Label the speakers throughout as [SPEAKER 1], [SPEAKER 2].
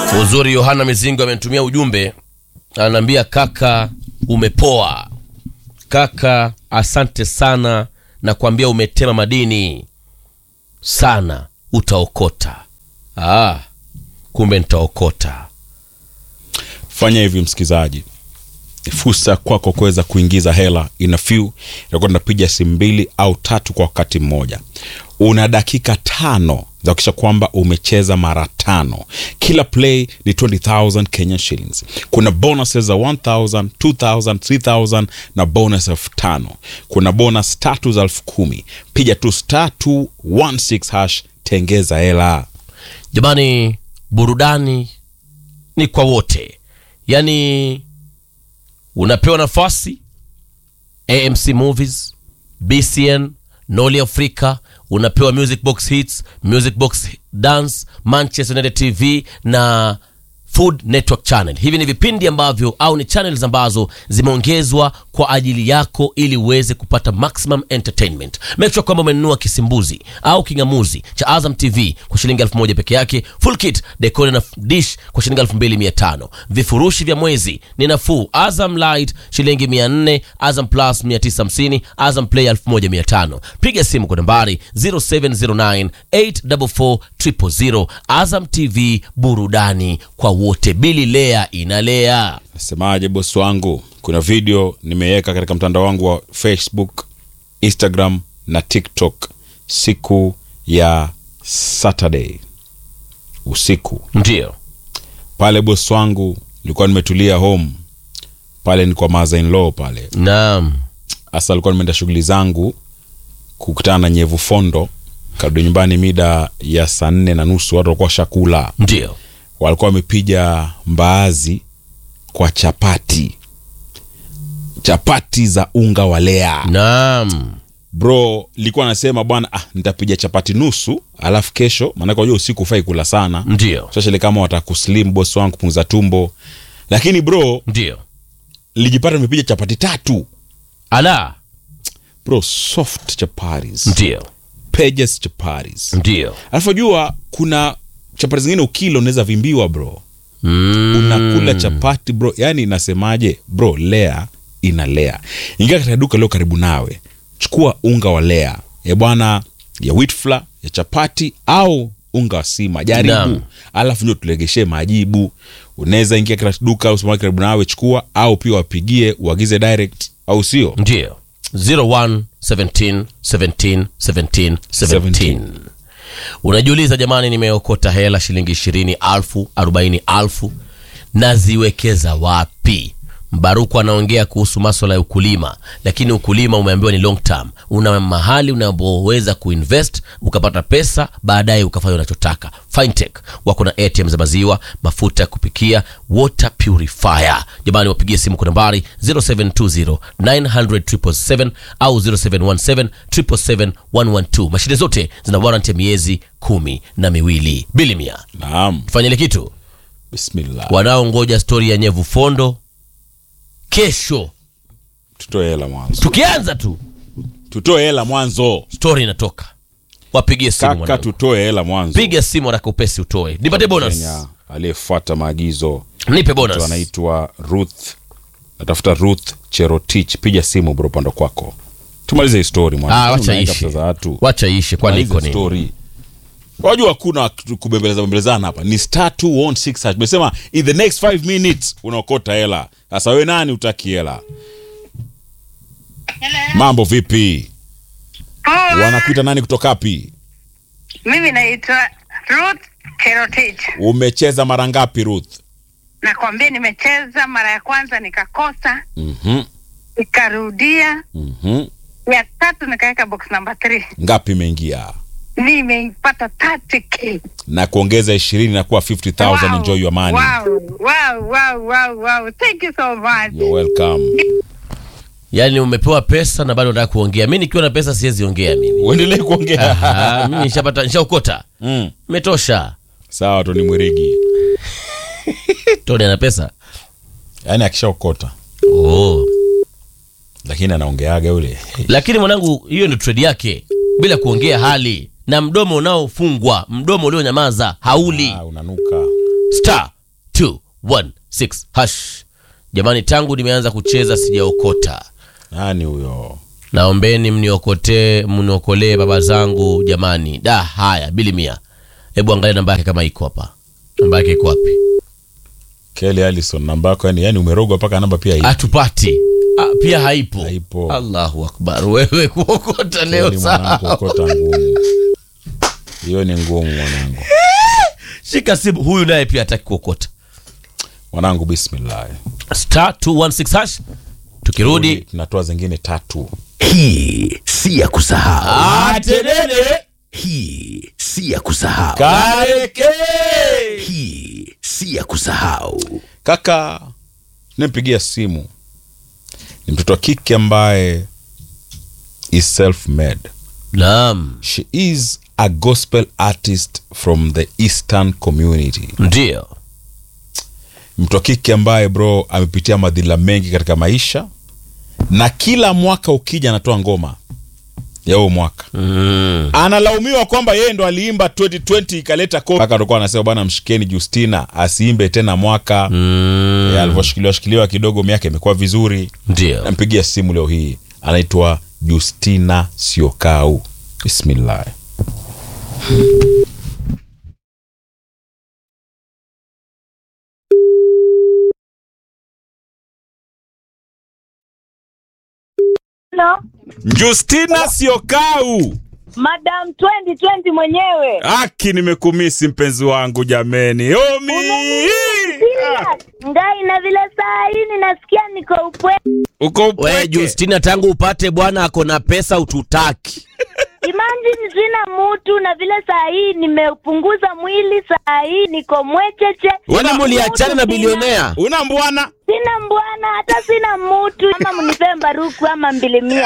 [SPEAKER 1] Uzuri Yohana Mizingo amenitumia ujumbe, ananiambia kaka, umepoa kaka, asante sana na kuambia umetema madini sana, utaokota. Ah, kumbe nitaokota.
[SPEAKER 2] fanya hivi msikizaji fursa kwako kuweza kuingiza hela ina few itakuwa tunapiga simu mbili au tatu kwa wakati mmoja una dakika tano za kuakisha kwamba umecheza mara tano kila play ni 20000 kenyan shillings kuna bonuses za 1000 2000 3000 na bonus elfu tano kuna bonus tatu za elfu kumi piga tu star 216 hash tengeza hela
[SPEAKER 1] Jamani, burudani ni kwa wote, yaani unapewa nafasi AMC Movies, BCN, Noli Africa, unapewa Music Box Hits, Music Box Dance, Manchester United TV na Food Network Channel. Hivi ni vipindi ambavyo au ni channels ambazo zimeongezwa kwa ajili yako ili uweze kupata maximum entertainment. Make sure kwamba umenunua kisimbuzi au kingamuzi cha Azam TV kwa shilingi elfu moja peke yake, full kit decoder na dish kwa shilingi elfu mbili mia tano. Vifurushi vya mwezi ni nafuu. Azam Light shilingi mia nne, Azam Plus mia tisa hamsini, Azam Play elfu moja mia tano. Piga simu kwa nambari 0709 844 000. Azam TV, burudani kwa wote. Bili Lea inalea.
[SPEAKER 2] nasemaje bosi wangu kuna video nimeweka katika mtandao wangu wa facebook instagram na tiktok siku ya saturday usiku
[SPEAKER 1] Ndio.
[SPEAKER 2] pale bosi wangu nilikuwa nimetulia home pale ni kwa mother in law pale
[SPEAKER 1] Naam.
[SPEAKER 2] hasa alikuwa nimeenda shughuli zangu kukutana na nyevu fondo karudi nyumbani mida ya saa nne na nusu watu walikuwa shakula
[SPEAKER 1] Ndio.
[SPEAKER 2] walikuwa wamepiga mbaazi kwa chapati chapati za unga wa lea
[SPEAKER 1] Naam.
[SPEAKER 2] bro likuwa nasema bwana ah, nitapiga chapati nusu alafu kesho maanake wajua usiku ufai kula sana
[SPEAKER 1] Ndio.
[SPEAKER 2] especially kama watakuslim boss wangu kupunguza tumbo lakini bro
[SPEAKER 1] Ndio.
[SPEAKER 2] lijipata nimepiga chapati tatu
[SPEAKER 1] Ala.
[SPEAKER 2] bro soft chapatis
[SPEAKER 1] Ndio.
[SPEAKER 2] pages chapatis
[SPEAKER 1] Ndio.
[SPEAKER 2] alafu jua kuna chapati zingine ukila unaweza vimbiwa bro
[SPEAKER 1] Mm.
[SPEAKER 2] unakula chapati bro yani nasemaje bro lea ina lea ingia katika duka leo karibu nawe chukua unga wa lea ya bwana ya wheat flour ya chapati au unga wa sima jaribu
[SPEAKER 1] Naam.
[SPEAKER 2] alafu ndio tulegeshee majibu unaweza ingia katika duka au supermarket karibu nawe chukua au pia wapigie uagize direct au sio
[SPEAKER 1] Ndio. 01 17 17 17 17. Unajiuliza jamani, nimeokota hela shilingi ishirini alfu arobaini alfu naziwekeza wapi? Mbaruku anaongea kuhusu maswala ya ukulima, lakini ukulima umeambiwa ni long term. Una mahali unapoweza kuinvest ukapata pesa, baadaye ukafanya unachotaka. Fintech wako na ATM za maziwa, mafuta ya kupikia, water purifier. Jamani, wapigie simu kwa nambari 0720 900 au 0717 777 112. Mashine zote zina warranty ya miezi kumi na miwili. Bilimia,
[SPEAKER 2] naam
[SPEAKER 1] fanya ile kitu
[SPEAKER 2] bismillah
[SPEAKER 1] wanaongoja stori ya nyevu fondo kesho
[SPEAKER 2] tutoe hela mwanzo
[SPEAKER 1] tukianza tu
[SPEAKER 2] tutoe hela mwanzo
[SPEAKER 1] stori inatoka wapigie simu
[SPEAKER 2] kaka
[SPEAKER 1] mwanangu.
[SPEAKER 2] tutoe hela mwanzo
[SPEAKER 1] piga simu haraka upesi utoe nipate bonus
[SPEAKER 2] Kenya aliyefuata maagizo
[SPEAKER 1] nipe
[SPEAKER 2] mtu
[SPEAKER 1] bonus
[SPEAKER 2] anaitwa ruth natafuta ruth cherotich piga simu bro pando kwako tumalize hii story mwana.
[SPEAKER 1] ah, wacha
[SPEAKER 2] Unaenda
[SPEAKER 1] ishe
[SPEAKER 2] pesa za watu
[SPEAKER 1] wacha ishe kwani
[SPEAKER 2] Tumalize
[SPEAKER 1] iko nini
[SPEAKER 2] story wajua hakuna kubembeleza bembelezana hapa ni star 216 hash tumesema in the next 5 minutes unaokota hela sasa wewe nani utaki hela mambo vipi
[SPEAKER 3] Poa.
[SPEAKER 2] wanakuita nani kutoka wapi
[SPEAKER 3] Mimi naitwa Ruth Cherotich.
[SPEAKER 2] umecheza mara ngapi ruth
[SPEAKER 3] Nakwambia nimecheza mara ya kwanza nikakosa,
[SPEAKER 2] Mhm,
[SPEAKER 3] nikarudia
[SPEAKER 2] mhm.
[SPEAKER 3] ya tatu nikaweka box number 3
[SPEAKER 2] ngapi imeingia
[SPEAKER 3] nimeipata 30k.
[SPEAKER 2] na kuongeza ishirini na kuwa 50000 enjoy your money
[SPEAKER 3] Wow, wow, wow, wow, wow. Thank you so much.
[SPEAKER 2] You're welcome
[SPEAKER 1] yaani umepewa pesa na bado unataka kuongea mi nikiwa na pesa siwezi ongea mimi
[SPEAKER 2] uendelee kuongea
[SPEAKER 1] Aha, mimi nishapata nishaokota
[SPEAKER 2] mm.
[SPEAKER 1] imetosha
[SPEAKER 2] sawa toni mwirigi
[SPEAKER 1] toni ana pesa
[SPEAKER 2] yaani akishaokota
[SPEAKER 1] oh.
[SPEAKER 2] lakini anaongeaga yule
[SPEAKER 1] lakini mwanangu hiyo ndio trade yake bila kuongea hali na mdomo unaofungwa mdomo ulionyamaza hauli
[SPEAKER 2] ah, unanuka
[SPEAKER 1] star 216 hash. Jamani, tangu nimeanza kucheza sijaokota.
[SPEAKER 2] nani huyo
[SPEAKER 1] Naombeni mniokotee, mniokolee baba zangu jamani. Da, haya bili mia. Hebu angalia namba yake kama iko hapa. Namba yake iko wapi?
[SPEAKER 2] Kelly Allison namba yako yani, yani umerogwa mpaka namba pia hii
[SPEAKER 1] Hatupati. Ah, pia haipo.
[SPEAKER 2] Haipo.
[SPEAKER 1] Allahu akbar. Wewe kuokota leo
[SPEAKER 2] Kweli mwanangu,
[SPEAKER 1] sawa.
[SPEAKER 2] okota ngumu hiyo ni ngumu mwanangu
[SPEAKER 1] Shika simu. Huyu naye pia hataki kuokota.
[SPEAKER 2] mwanangu bismillah
[SPEAKER 1] Star 216 hash. Tukirudi
[SPEAKER 2] tunatoa zingine tatu
[SPEAKER 4] Hii si ya kusahau.
[SPEAKER 1] Atenene
[SPEAKER 4] Hii si ya kusahau.
[SPEAKER 1] kareke.
[SPEAKER 4] Hii si ya kusahau.
[SPEAKER 2] kaka nimpigia simu ni mtoto wa kike ambaye is self made
[SPEAKER 1] Naam,
[SPEAKER 2] she is a gospel artist from the eastern community
[SPEAKER 1] ndio.
[SPEAKER 2] mtu wa kike ambaye bro amepitia madhila mengi katika maisha na kila mwaka ukija anatoa ngoma ya huo mwaka
[SPEAKER 1] Mm.
[SPEAKER 2] analaumiwa kwamba yeye ndo aliimba 2020 ikaleta ko mpaka alikuwa anasema bwana mshikeni justina asiimbe tena mwaka
[SPEAKER 1] Mm.
[SPEAKER 2] Eh, alivyoshikiliwa shikiliwa kidogo miaka imekuwa vizuri
[SPEAKER 1] Ndio.
[SPEAKER 2] nampigia simu leo hii anaitwa justina siokau bismillah
[SPEAKER 5] Hello,
[SPEAKER 2] justina siokau
[SPEAKER 5] Madam 2020 mwenyewe.
[SPEAKER 2] aki nimekumisi mpenzi wangu jameni omi
[SPEAKER 5] Serious? Ngai na vile saa hii ninasikia niko upwe.
[SPEAKER 2] uko
[SPEAKER 1] We
[SPEAKER 2] upweke
[SPEAKER 1] Justina, tangu upate bwana ako na pesa ututaki.
[SPEAKER 5] Imagine sina mutu na vile saa hii nimepunguza mwili, saa hii niko mwecheche.
[SPEAKER 1] Wana
[SPEAKER 5] Mutu
[SPEAKER 1] muliachana na
[SPEAKER 5] sina.
[SPEAKER 1] bilionea.
[SPEAKER 2] una mbwana
[SPEAKER 5] Sina mbwana hata sina mutu, ama mnipee mbaruku ama mbilimia.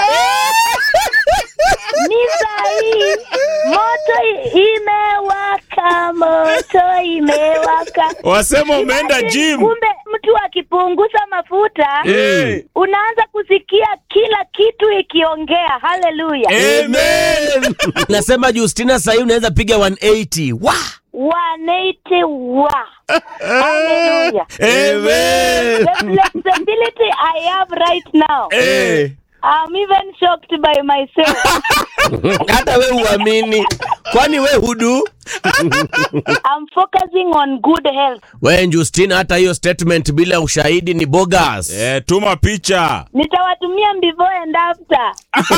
[SPEAKER 5] Ni saa hii moto i- imewaka, moto imewaka.
[SPEAKER 2] wasema umeenda
[SPEAKER 5] Imagine,
[SPEAKER 2] gym
[SPEAKER 5] Kumbe mtu akipunguza mafuta
[SPEAKER 2] Eh.
[SPEAKER 5] unaanza kusikia kila kitu ikiongea. Haleluya,
[SPEAKER 2] Amen.
[SPEAKER 1] Nasema Justina, sahii unaweza piga 180 wa
[SPEAKER 5] 180 wa haleluya.
[SPEAKER 2] Amen.
[SPEAKER 5] The flexibility I have right now,
[SPEAKER 2] Eh.
[SPEAKER 5] I'm even shocked by myself.
[SPEAKER 1] hata we uamini, kwani we hudu
[SPEAKER 5] I'm focusing on good health.
[SPEAKER 1] we Justina, hata hiyo statement bila ushahidi ni bogus.
[SPEAKER 2] Eh, tuma picha
[SPEAKER 5] Nitawatumia before and after.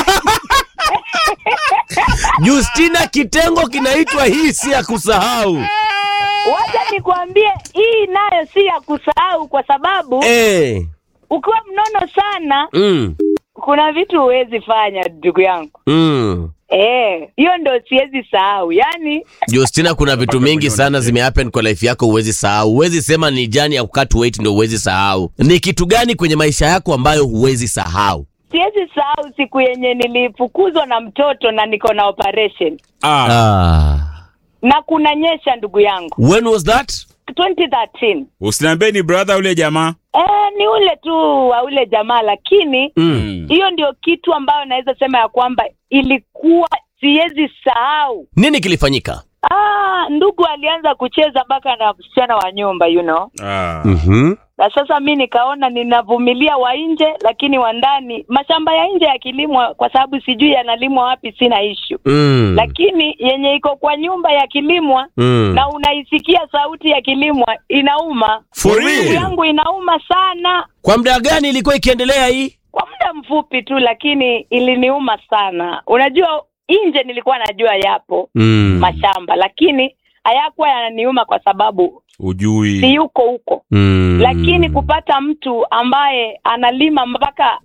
[SPEAKER 1] Justina, kitengo kinaitwa hii si ya kusahau.
[SPEAKER 5] Wacha nikwambie, hii nayo si ya kusahau, kwa sababu
[SPEAKER 1] Eh.
[SPEAKER 5] ukiwa mnono sana
[SPEAKER 1] Mm.
[SPEAKER 5] kuna vitu huwezi fanya ndugu yangu.
[SPEAKER 1] Mm.
[SPEAKER 5] Eh, hiyo ndo siwezi sahau. Yaani
[SPEAKER 1] Justina, kuna vitu mingi sana zimehappen kwa life yako, huwezi sahau. Huwezi sema ni jani ya kukat weight ndio huwezi sahau. Ni kitu gani kwenye maisha yako ambayo huwezi sahau?
[SPEAKER 5] siwezi sahau siku yenye nilifukuzwa na mtoto na niko na operation
[SPEAKER 2] ah.
[SPEAKER 1] Ah.
[SPEAKER 5] na kunanyesha ndugu yangu
[SPEAKER 1] When was that?
[SPEAKER 5] 2013.
[SPEAKER 2] usiniambie ni brother ule jamaa
[SPEAKER 5] Eh, ni ule tu wa ule jamaa, lakini
[SPEAKER 1] Mm.
[SPEAKER 5] hiyo ndio kitu ambayo naweza sema ya kwamba ilikuwa siwezi sahau.
[SPEAKER 1] Nini kilifanyika?
[SPEAKER 5] Ah, ndugu alianza kucheza mpaka na msichana wa nyumba you know.
[SPEAKER 2] ah.
[SPEAKER 1] Mhm.
[SPEAKER 5] Na sasa mi nikaona ninavumilia wa nje, lakini wa ndani, mashamba ya nje yakilimwa, kwa sababu sijui yanalimwa wapi, sina issue
[SPEAKER 1] Mm.
[SPEAKER 5] lakini yenye iko kwa nyumba yakilimwa
[SPEAKER 1] Mm.
[SPEAKER 5] na unaisikia sauti ya kilimwa inauma.
[SPEAKER 2] For
[SPEAKER 5] Ndugu
[SPEAKER 2] real?
[SPEAKER 5] yangu inauma sana
[SPEAKER 1] Kwa muda gani ilikuwa ikiendelea hii?
[SPEAKER 5] kwa muda mfupi tu, lakini iliniuma sana. Unajua, nje nilikuwa najua yapo
[SPEAKER 1] Mm.
[SPEAKER 5] mashamba, lakini hayakuwa yananiuma kwa sababu
[SPEAKER 2] ujui
[SPEAKER 5] si yuko huko
[SPEAKER 1] Mm.
[SPEAKER 5] lakini kupata mtu ambaye analima mpaka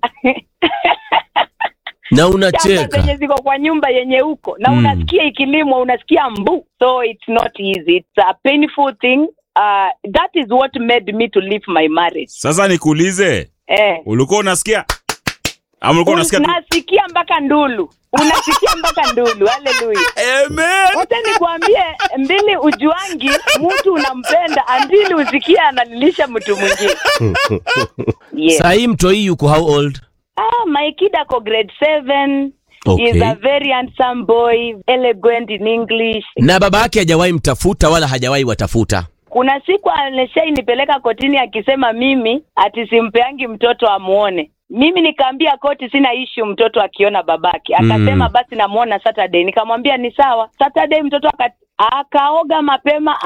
[SPEAKER 1] na
[SPEAKER 5] shamba
[SPEAKER 1] unacheka
[SPEAKER 5] zenye ziko kwa nyumba yenye huko na
[SPEAKER 1] Mm.
[SPEAKER 5] unasikia ikilimwa unasikia mbu so it's not easy it's a painful thing uh, that is what made me to leave my marriage
[SPEAKER 2] sasa nikuulize
[SPEAKER 5] eh.
[SPEAKER 2] ulikuwa unasikia ama ulikuwa unasikia tu-
[SPEAKER 5] unasikia mpaka ndulu unasikia mpaka ndulu haleluya
[SPEAKER 2] Amen.
[SPEAKER 5] wote nikwambie mbili ujuangi mtu unampenda andili usikie analilisha mtu mwingine yes.
[SPEAKER 1] sahii mtoi yuko how old
[SPEAKER 5] ah, my kid ako grade 7
[SPEAKER 1] Okay.
[SPEAKER 5] is a very handsome boy elegant in english
[SPEAKER 1] na baba yake hajawahi mtafuta wala hajawahi watafuta
[SPEAKER 5] Kuna siku alishainipeleka kotini akisema mimi ati simpeangi mtoto amuone. Mimi nikaambia koti sina ishu mtoto akiona babake. Akasema
[SPEAKER 1] Mm.
[SPEAKER 5] basi namuona Saturday. Nikamwambia ni sawa. Saturday mtoto aka, akaoga mapema